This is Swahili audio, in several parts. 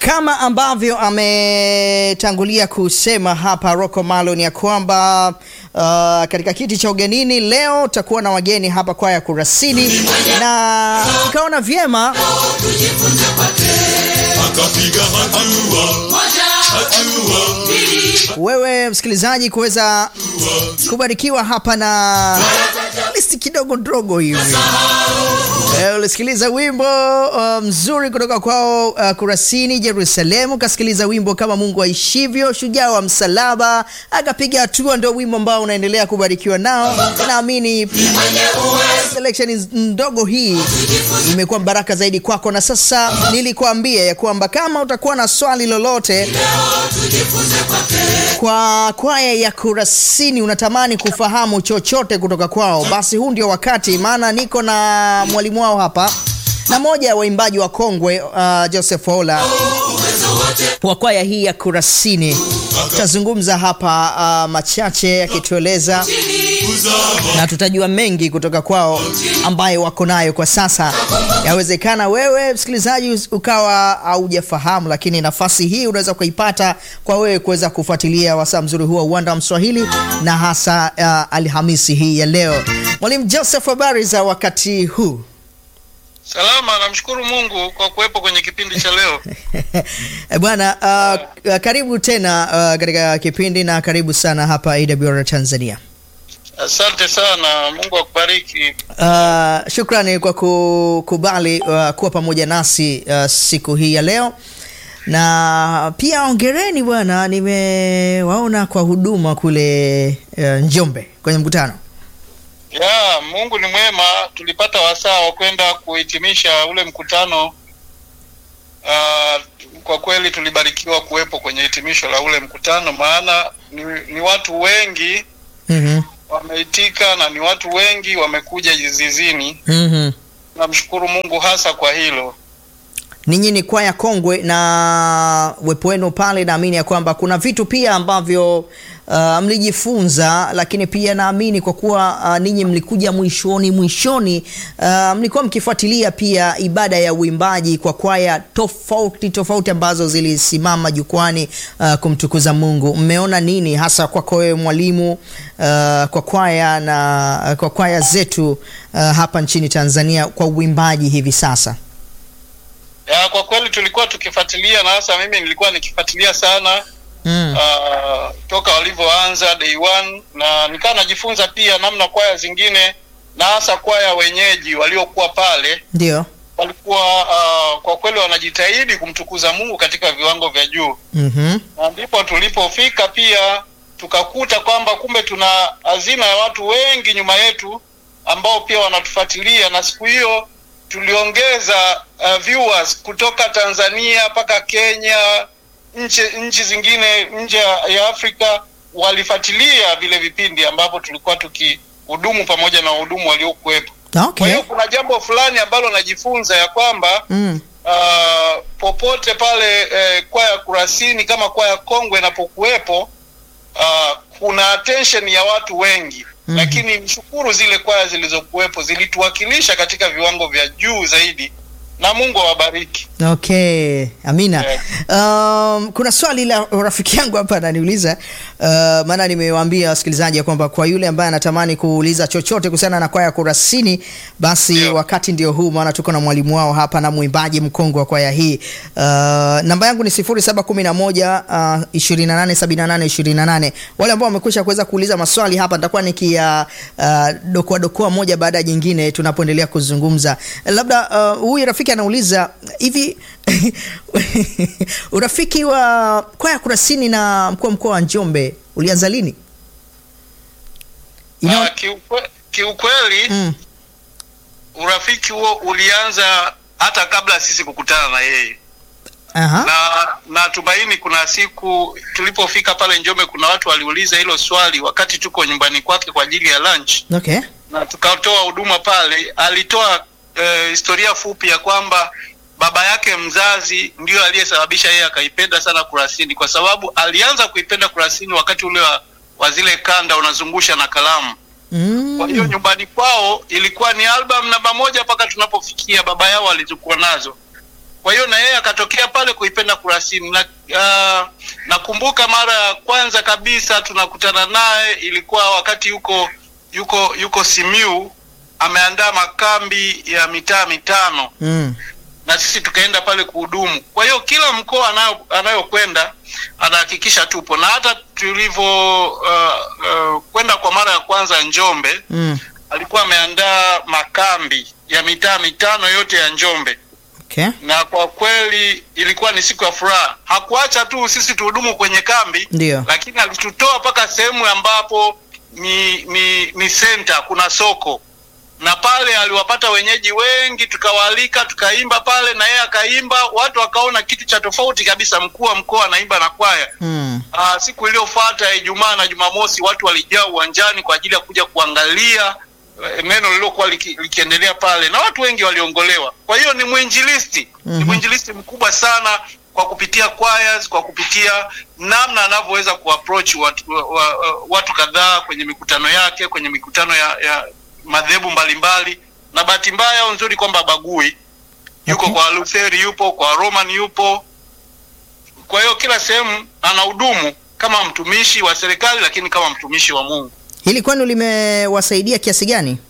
Kama ambavyo ametangulia kusema hapa Rocco Malon ya kwamba uh, katika kiti cha ugenini leo tutakuwa na wageni hapa kwaya Kurasini, na ikaona vyema akapiga hatua hatua wewe msikilizaji kuweza kubarikiwa hapa na listi kidogo ndogo hivi. Eh, ulisikiliza wimbo uh, mzuri kutoka kwao uh, Kurasini Jerusalemu, kasikiliza wimbo kama Mungu aishivyo, shujaa wa msalaba, akapiga hatua, ndio wimbo ambao unaendelea kubarikiwa nao. Naamini selection ndogo hii imekuwa baraka zaidi kwako, na sasa nilikuambia ya kwamba kama utakuwa na swali lolote kwa kwaya ya Kurasini, unatamani kufahamu chochote kutoka kwao, basi huu ndio wakati, maana niko na mwalimu wao hapa na moja ya waimbaji wa kongwe uh, Joseph Ola wa kwaya hii ya Kurasini. Tutazungumza hapa uh, machache akitueleza na tutajua mengi kutoka kwao ambayo wako nayo kwa sasa. Yawezekana wewe msikilizaji ukawa haujafahamu, lakini nafasi hii unaweza kuipata kwa wewe kuweza kufuatilia wasaa mzuri huu wa uwanda wa Mswahili na hasa uh, Alhamisi hii ya leo. Mwalimu Joseph, habari za wakati huu? Salama, namshukuru Mungu kwa kuwepo kwenye kipindi cha leo. Eh, Bwana uh, karibu tena uh, katika kipindi na karibu sana hapa AWR Tanzania. Asante sana, Mungu akubariki. Uh, shukrani kwa kukubali uh, kuwa pamoja nasi uh, siku hii ya leo, na pia ongereni bwana, nimewaona kwa huduma kule uh, Njombe kwenye mkutano. Ya, Mungu ni mwema. Tulipata wasaa wa kwenda kuhitimisha ule mkutano. Uh, kwa kweli tulibarikiwa kuwepo kwenye hitimisho la ule mkutano, maana ni, ni watu wengi Mhm, wameitika na ni watu wengi wamekuja zizini. mhm. Namshukuru Mungu hasa kwa hilo. Ninyi ni kwaya kongwe na uwepo wenu pale, naamini ya kwamba kuna vitu pia ambavyo uh, mlijifunza, lakini pia naamini kwa kuwa uh, ninyi mlikuja mwishoni mwishoni, uh, mlikuwa mkifuatilia pia ibada ya uimbaji kwa kwaya tofauti tofauti ambazo zilisimama jukwani uh, kumtukuza Mungu. Mmeona nini hasa kwako wewe mwalimu, uh, kwa kwaya na kwa kwaya zetu uh, hapa nchini Tanzania kwa uimbaji hivi sasa? Ya, kwa kweli tulikuwa tukifuatilia na hasa mimi nilikuwa nikifuatilia sana Mm. uh, toka walivyoanza day one, na nikawa najifunza pia namna kwaya zingine na hasa kwaya wenyeji waliokuwa pale Ndio. walikuwa uh, kwa kweli wanajitahidi kumtukuza Mungu katika viwango vya juu, Mhm. na ndipo tulipofika pia tukakuta kwamba kumbe tuna hazina ya watu wengi nyuma yetu ambao pia wanatufuatilia, na siku hiyo tuliongeza uh, viewers kutoka Tanzania mpaka Kenya, nchi nchi zingine nje ya Afrika walifuatilia vile vipindi ambapo tulikuwa tukihudumu pamoja na wahudumu waliokuwepo. Kwa Okay. hiyo kuna jambo fulani ambalo najifunza ya kwamba Mm. uh, popote pale eh, kwaya Kurasini kama kwaya kongwe inapokuwepo uh, kuna attention ya watu wengi Mhm. lakini mshukuru zile kwaya zilizokuwepo zilituwakilisha katika viwango vya juu zaidi, na Mungu awabariki. Okay, amina. Yeah. Um, kuna swali la rafiki yangu hapa ananiuliza uh, maana nimewaambia wasikilizaji ya kwamba kwa yule ambaye anatamani kuuliza chochote kuhusiana na kwaya ya Kurasini basi Ndio. wakati ndio huu, maana tuko na mwalimu wao hapa na mwimbaji mkongwe wa kwaya hii. Uh, namba yangu ni 0711 uh, 2878 28. Wale ambao wamekwisha kuweza kuuliza maswali hapa nitakuwa nikia uh, dokoa dokoa moja baada ya jingine tunapoendelea kuzungumza. Labda uh, huyu rafiki anauliza hivi urafiki wa kwaya Kurasini na mkuu wa mkoa wa Njombe ulianza lini? Ina- Ah, kiukwe, kiukweli Mm. urafiki huo ulianza hata kabla sisi kukutana na yeye Aha. na natumaini kuna siku tulipofika pale Njombe, kuna watu waliuliza hilo swali wakati tuko nyumbani kwake kwa ajili ya lunch, Okay. na tukatoa huduma pale. Alitoa eh, historia fupi ya kwamba baba yake mzazi ndio aliyesababisha yeye akaipenda sana Kurasini, kwa sababu alianza kuipenda Kurasini wakati ule wa, wa zile kanda unazungusha na kalamu. Mm. Kwa hiyo nyumbani kwao ilikuwa ni album namba moja mpaka tunapofikia baba yao alizokuwa nazo. kwa hiyo na yeye akatokea pale kuipenda Kurasini na uh, nakumbuka mara ya kwanza kabisa tunakutana naye ilikuwa wakati yuko yuko yuko Simiu ameandaa makambi ya mitaa mitano Mm. na sisi tukaenda pale kuhudumu. Kwa hiyo kila mkoa anayo anayokwenda anahakikisha tupo, na hata tulivyo uh, uh, kwenda kwa mara ya kwanza Njombe, Mm. alikuwa ameandaa makambi ya mitaa mitano yote ya Njombe, Okay. na kwa kweli ilikuwa ni siku ya furaha. Hakuacha tu sisi tuhudumu kwenye kambi, Ndio. lakini alitutoa mpaka sehemu ambapo ni ni ni center, kuna soko na pale aliwapata wenyeji wengi, tukawaalika tukaimba pale na yeye akaimba, watu wakaona kitu cha tofauti kabisa, mkuu wa mkoa anaimba na kwaya. Mm. Aa, siku iliyofuata ya Ijumaa na Jumamosi watu walijaa uwanjani kwa ajili ya kuja kuangalia eh, neno lililokuwa liki, likiendelea pale na watu wengi waliongolewa. Kwa hiyo ni mwinjilisti ni Mhm. mwinjilisti mkubwa sana kwa kupitia choirs, kwa kupitia namna anavyoweza kuapproach watu, wa, wa, watu kadhaa kwenye mikutano yake, kwenye mikutano ya, ya madhehebu mbalimbali, na bahati mbaya au nzuri kwamba bagui yuko Okay. kwa Lutheri, yupo kwa Roman, yupo kwa hiyo kila sehemu anahudumu kama mtumishi wa serikali, lakini kama mtumishi wa Mungu. Hili kwenu limewasaidia kiasi gani?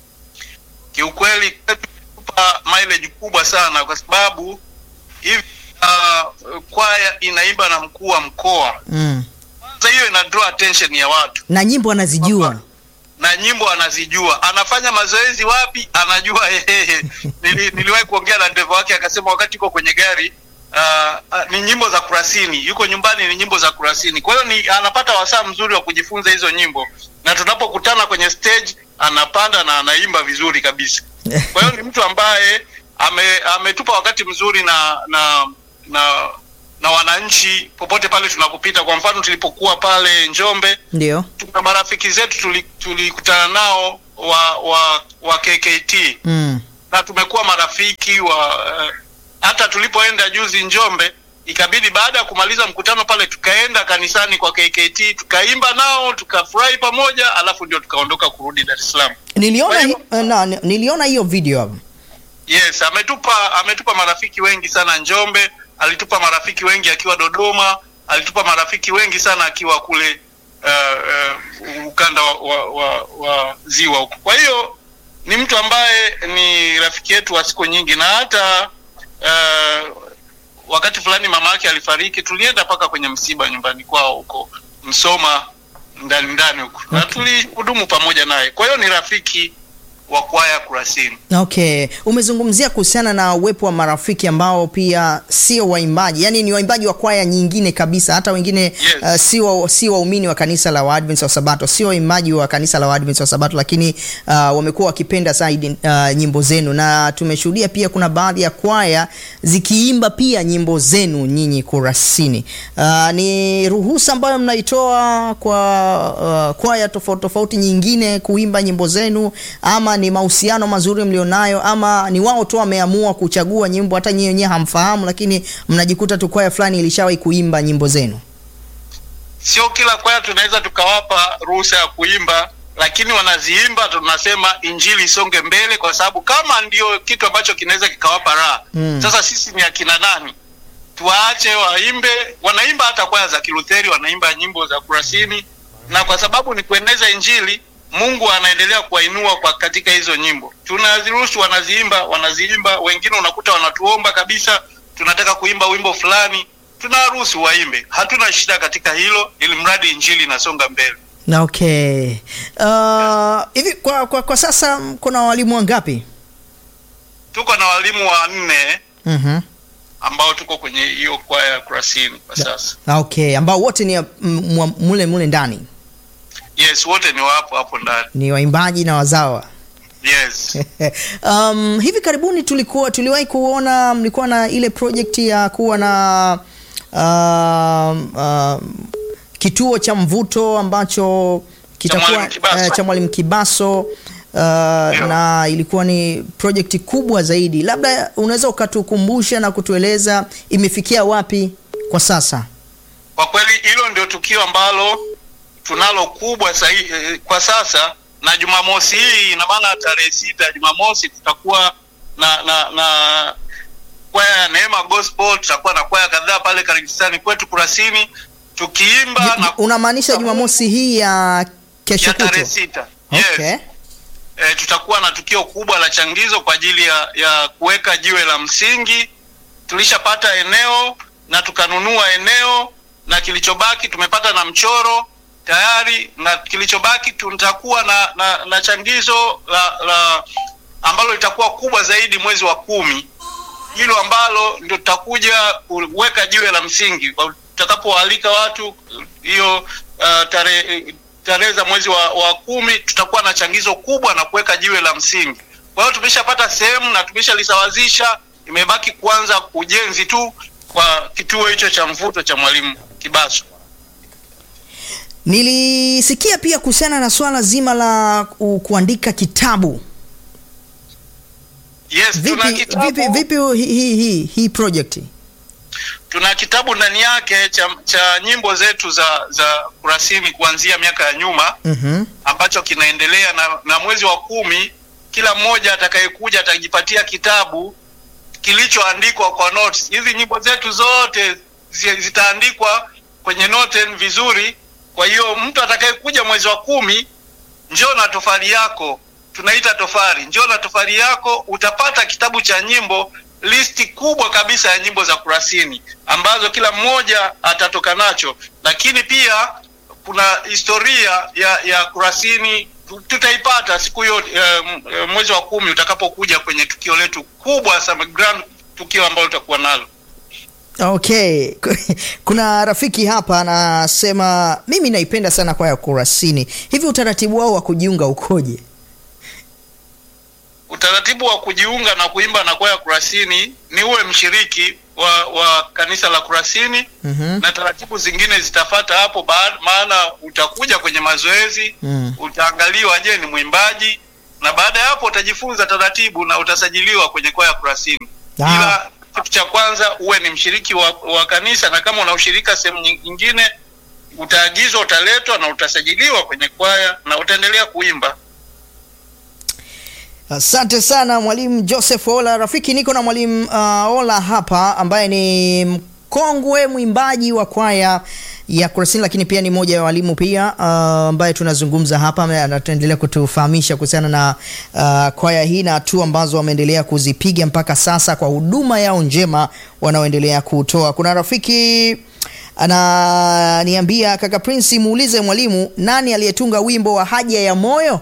Kiukweli tupa mileage kubwa sana, kwa sababu hivi uh, kwaya inaimba na mkuu wa mkoa. Mm. Kwanza hiyo ina draw attention ya watu, Na nyimbo anazijua. na nyimbo anazijua. Anafanya mazoezi wapi? Anajua yeye. Nili, niliwahi kuongea na dereva wake akasema wakati yuko kwenye gari uh, uh, ni nyimbo za kurasini, yuko nyumbani ni nyimbo za kurasini. Kwa hiyo ni anapata wasaa mzuri wa kujifunza hizo nyimbo, na tunapokutana kwenye stage anapanda na anaimba vizuri kabisa. Kwa hiyo ni mtu ambaye ame, ametupa wakati mzuri na na na na wananchi popote pale tunapopita. Kwa mfano tulipokuwa pale Njombe Ndio. tuna marafiki zetu tuli- tulikutana nao wa wa wa KKT Mm. na tumekuwa marafiki wa eh, hata tulipoenda juzi Njombe ikabidi baada ya kumaliza mkutano pale tukaenda kanisani kwa KKT tukaimba nao tukafurahi pamoja, alafu ndio tukaondoka kurudi Dar es Salaam. Niliona Kwa hiyo- hi- na, niliona hiyo video hapo. Yes, ametupa ametupa marafiki wengi sana Njombe, alitupa marafiki wengi akiwa Dodoma, alitupa marafiki wengi sana akiwa kule uh, uh, ukanda wa, wa, wa, wa ziwa huko. Kwa hiyo ni mtu ambaye ni rafiki yetu wa siku nyingi, na hata uh, wakati fulani mama yake alifariki, tulienda mpaka kwenye msiba nyumbani kwao huko Msoma ndani ndani huko na Okay. tulihudumu pamoja naye. Kwa hiyo ni rafiki wa kwaya Kurasini. Okay, umezungumzia kuhusiana na uwepo wa marafiki ambao pia sio waimbaji, yaani ni waimbaji wa kwaya nyingine kabisa, hata wengine Yes. uh, si wa, si waumini wa kanisa la Waadventista wa Sabato, sio waimbaji wa kanisa la Waadventista wa Sabato, lakini uh, wamekuwa wakipenda zaidi uh, nyimbo zenu, na tumeshuhudia pia kuna baadhi ya kwaya zikiimba pia nyimbo zenu nyinyi Kurasini. Uh, ni ruhusa ambayo mnaitoa kwa uh, kwaya tofauti tofauti nyingine kuimba nyimbo zenu, ama ni mahusiano mazuri mlionayo, ama ni wao tu wameamua kuchagua nyimbo hata nyinyi wenyewe hamfahamu, lakini mnajikuta tu kwaya fulani ilishawahi kuimba nyimbo zenu? sio kila kwaya tunaweza tukawapa ruhusa ya kuimba, lakini wanaziimba, tunasema injili isonge mbele, kwa sababu kama ndio kitu ambacho kinaweza kikawapa raha Mm. sasa sisi ni akina nani? Tuwaache waimbe. Wanaimba hata kwaya za Kilutheri, wanaimba nyimbo za Kurasini, na kwa sababu ni kueneza injili, Mungu anaendelea kuwainua kwa katika hizo nyimbo. Tunaziruhusu, wanaziimba, wanaziimba. Wengine unakuta wanatuomba kabisa, tunataka kuimba wimbo fulani, tunawaruhusu waimbe, hatuna shida katika hilo, ili mradi injili inasonga mbele. Na okay. Uh, hivi kwa, kwa, kwa sasa kuna walimu wangapi? Tuko na walimu wanne Mhm. ambao tuko kwenye hiyo kwaya ya Kurasini kwa sasa. Na okay, ambao wote ni mm, mwa- mule mule ndani Yes, wote ni wapo hapo ndani. ni waimbaji na wazawa. Yes. um, hivi karibuni tulikuwa tuliwahi kuona mlikuwa na ile project ya kuwa na um, um, kituo cha mvuto ambacho kitakuwa Mwalimu Kibaso. eh, cha Mwalimu Kibaso uh, na ilikuwa ni project kubwa zaidi. Labda unaweza ukatukumbusha na kutueleza imefikia wapi kwa sasa? Kwa kweli hilo ndio tukio ambalo tunalo kubwa sahi, eh, kwa sasa, na Jumamosi hii ina maana tarehe sita Jumamosi tutakuwa na na na kwaya ya Neema Gospel, tutakuwa na kwaya kadhaa pale kanisani kwetu Kurasini tukiimba na Unamaanisha Jumamosi hii ya kesho ya tarehe kutwa? sita. Yes. Okay. E, tutakuwa na tukio kubwa la changizo kwa ajili ya, ya kuweka jiwe la msingi. Tulishapata eneo na tukanunua eneo, na kilichobaki tumepata na mchoro tayari, na kilichobaki tutakuwa na, na, na changizo la, la ambalo litakuwa kubwa zaidi mwezi wa kumi, hilo ambalo ndio tutakuja kuweka jiwe la msingi tutakapoalika watu hiyo uh, tarehe tarehe za mwezi wa, wa kumi tutakuwa na changizo kubwa na kuweka jiwe la msingi. Kwa hiyo tumeshapata sehemu na tumeshalisawazisha, imebaki kuanza ujenzi tu kwa kituo hicho cha mvuto cha Mwalimu Kibaso. Nilisikia pia kuhusiana na swala zima la ku- kuandika kitabu. Yes, tuna Vipi kitabu, vipi vipi hii hii hii hii project? tuna kitabu ndani yake cha, cha nyimbo zetu za za Kurasini kuanzia miaka ya nyuma Mhm. ambacho kinaendelea na, na mwezi wa kumi kila mmoja atakayekuja atajipatia kitabu kilichoandikwa kwa notes. Hizi nyimbo zetu zote zi- zitaandikwa kwenye noten vizuri. Kwa hiyo mtu atakayekuja mwezi wa kumi, njoo na tofali yako, tunaita tofali, njoo na tofali yako, utapata kitabu cha nyimbo, listi kubwa kabisa ya nyimbo za Kurasini ambazo kila mmoja atatoka nacho, lakini pia kuna historia ya ya Kurasini tu- tutaipata siku hiyo eh, m- eh, mwezi wa kumi utakapokuja kwenye tukio letu kubwa sana, grand tukio ambalo tutakuwa nalo. Okay. Kuna rafiki hapa anasema mimi naipenda sana kwaya ya Kurasini. Hivi utaratibu wao wa kujiunga ukoje? Utaratibu wa kujiunga na kuimba na kwaya Kurasini ni uwe mshiriki wa, wa kanisa la Kurasini Mhm. na taratibu zingine zitafata hapo ba- maana utakuja kwenye mazoezi Mm. utaangaliwa, je, ni mwimbaji, na baada ya hapo utajifunza taratibu na utasajiliwa kwenye kwaya Kurasini. Ah. Ila kitu cha kwanza uwe ni mshiriki wa, wa kanisa, na kama una ushirika sehemu nying- nyingine utaagizwa, utaletwa na utasajiliwa kwenye kwaya na utaendelea kuimba. Asante sana mwalimu Joseph Ola. Rafiki, niko na mwalimu uh, Ola hapa ambaye ni mkongwe mwimbaji wa kwaya ya Kurasini, lakini pia ni mmoja ya walimu pia uh, ambaye tunazungumza hapa, ambaye anatuendelea kutufahamisha kuhusiana na uh, kwaya hii na hatua ambazo wameendelea kuzipiga mpaka sasa kwa huduma yao njema wanaoendelea kutoa. Kuna rafiki ananiambia kaka Prince, muulize mwalimu nani aliyetunga wimbo wa haja ya moyo.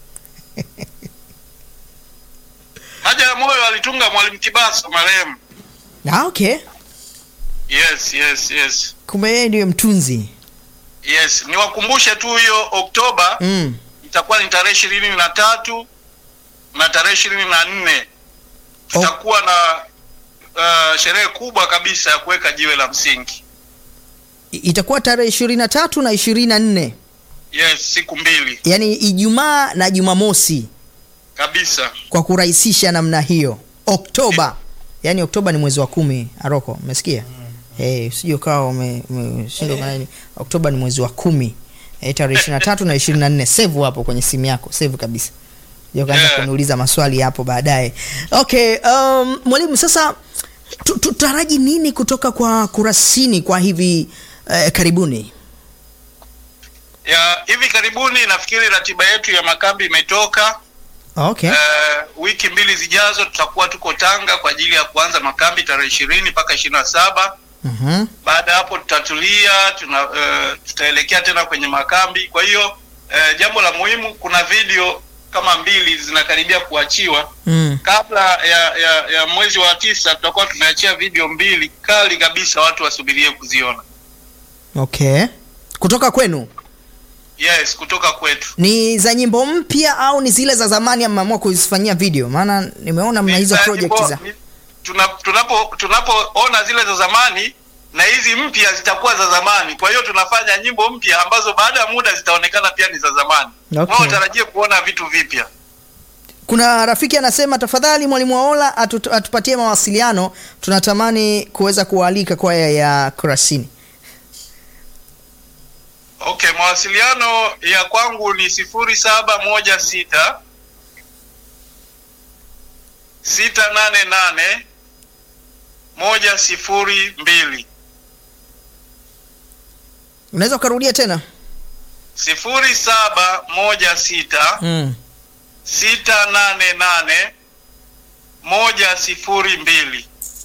Haja ya moyo alitunga mwalimu Kibaso marehemu. Ah, okay. Yes, yes, yes, Kumbe yeye ndiye mtunzi. yes. Niwakumbushe tu hiyo Oktoba Mm. itakuwa ni tarehe ishirini na tatu na tarehe ishirini na nne tutakuwa na uh, sherehe kubwa kabisa ya kuweka jiwe la msingi. I- Itakuwa tarehe ishirini na tatu na ishirini na nne Yes, siku mbili yaani Ijumaa na Jumamosi, kabisa. kwa kurahisisha namna hiyo. Oktoba, yaani Oktoba ni mwezi wa kumi. Aroko, umesikia? Eh, usije ukawa ume- umeshindwa maana ni Oktoba ni mwezi wa kumi. Eh, tarehe ishirini na tatu na ishirini na nne save hapo kwenye simu yako, save kabisa. Ndio kaanza Yeah. kuniuliza maswali hapo baadaye. Okay, um, mwalimu sasa tu- tutaraji nini kutoka kwa Kurasini kwa hivi eh, karibuni? Ya hivi karibuni nafikiri ratiba yetu ya makambi imetoka. Okay. Eh, wiki mbili zijazo tutakuwa tuko Tanga kwa ajili ya kuanza makambi tarehe ishirini mpaka ishirini na saba. Mhm. Baada ya hapo tutatulia, tuna eh, tutaelekea tena kwenye makambi. Kwa hiyo eh, jambo la muhimu, kuna video kama mbili zinakaribia kuachiwa Mm. kabla ya, ya, ya mwezi wa tisa. Tutakuwa tumeachia video mbili kali kabisa, watu wasubirie kuziona. Okay. Kutoka kwenu Yes, kutoka kwetu. ni za nyimbo mpya au ni zile za zamani mmeamua kuzifanyia video? Maana nimeona mna hizo Ni- project za ni- tuna- tunapo tunapoona zile za zamani na hizi mpya zitakuwa za zamani. Kwa hiyo tunafanya nyimbo mpya ambazo baada ya muda zitaonekana pia ni za zamani. Okay. Wao tarajie kuona vitu vipya. Kuna rafiki anasema tafadhali mwalimu Waola atu, atupatie mawasiliano, tunatamani kuweza kuwaalika kwaya ya Kurasini. Okay, mawasiliano ya kwangu ni sifuri saba moja sita sita nane nane moja sifuri mbili Unaweza ukarudia tena? sifuri saba moja sita Mm. sita nane nane moja sifuri mbili.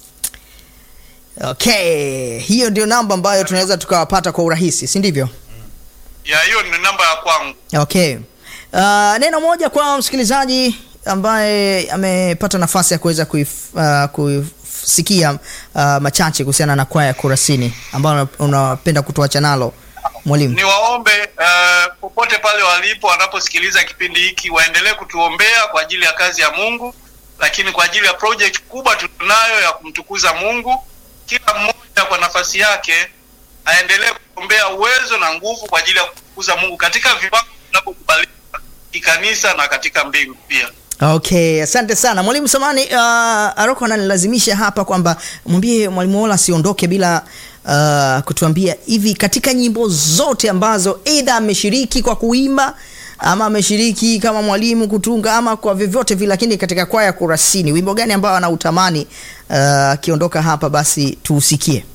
Okay, hiyo ndio namba ambayo tunaweza tukawapata kwa urahisi, si ndivyo? Ya hiyo ni namba ya kwangu. Okay. Uh, neno moja kwa msikilizaji ambaye amepata nafasi ya kuweza kuif, uh, kusikia uh, machache kuhusiana na kwaya ya Kurasini ambayo unapenda kutuacha nalo mwalimu. Niwaombe uh, popote pale walipo wanaposikiliza kipindi hiki waendelee kutuombea kwa ajili ya kazi ya Mungu, lakini kwa ajili ya project kubwa tunayo ya kumtukuza Mungu. Kila mmoja kwa nafasi yake aendelee kuombea uwezo na nguvu kwa ajili ya kumtukuza Mungu katika viwango vinavyokubalika kikanisa na katika mbingu pia. Okay, asante sana mwalimu Samani. Uh, Aroko ananilazimisha hapa kwamba mwambie mwalimu Ola asiondoke bila uh, kutuambia hivi, katika nyimbo zote ambazo aidha ameshiriki kwa kuimba ama ameshiriki kama mwalimu kutunga ama kwa vyovyote vile, lakini katika kwaya Kurasini, wimbo gani ambao anautamani akiondoka hapa basi tuusikie?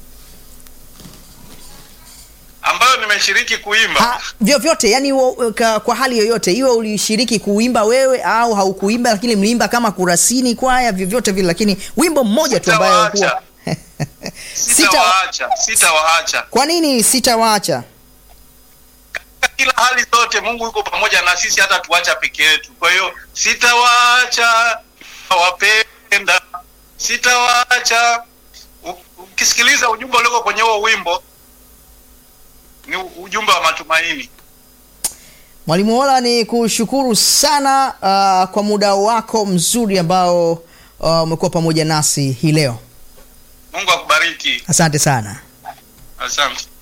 ambayo nimeshiriki kuimba. Ha, vyovyote yani wo, ka, kwa hali yoyote iwe ulishiriki kuimba wewe au haukuimba, lakini mliimba kama Kurasini kwaya, vyovyote vile, lakini wimbo mmoja tu ambayo huwa Sitawaacha. Sita, Sitawaacha, sitawaacha. kwa nini sitawaacha? Katika kila hali zote Mungu yuko pamoja na sisi, hata tuacha peke yetu. Kwa hiyo sitawaacha, wapenda, sitawaacha. U- Ukisikiliza ujumbe ulioko kwenye huo wimbo ni u- ujumbe wa matumaini. Mwalimu Ola, ni kushukuru sana uh, kwa muda wako mzuri ambao uh, umekuwa pamoja nasi hii leo. Mungu akubariki. Asante sana. Asante.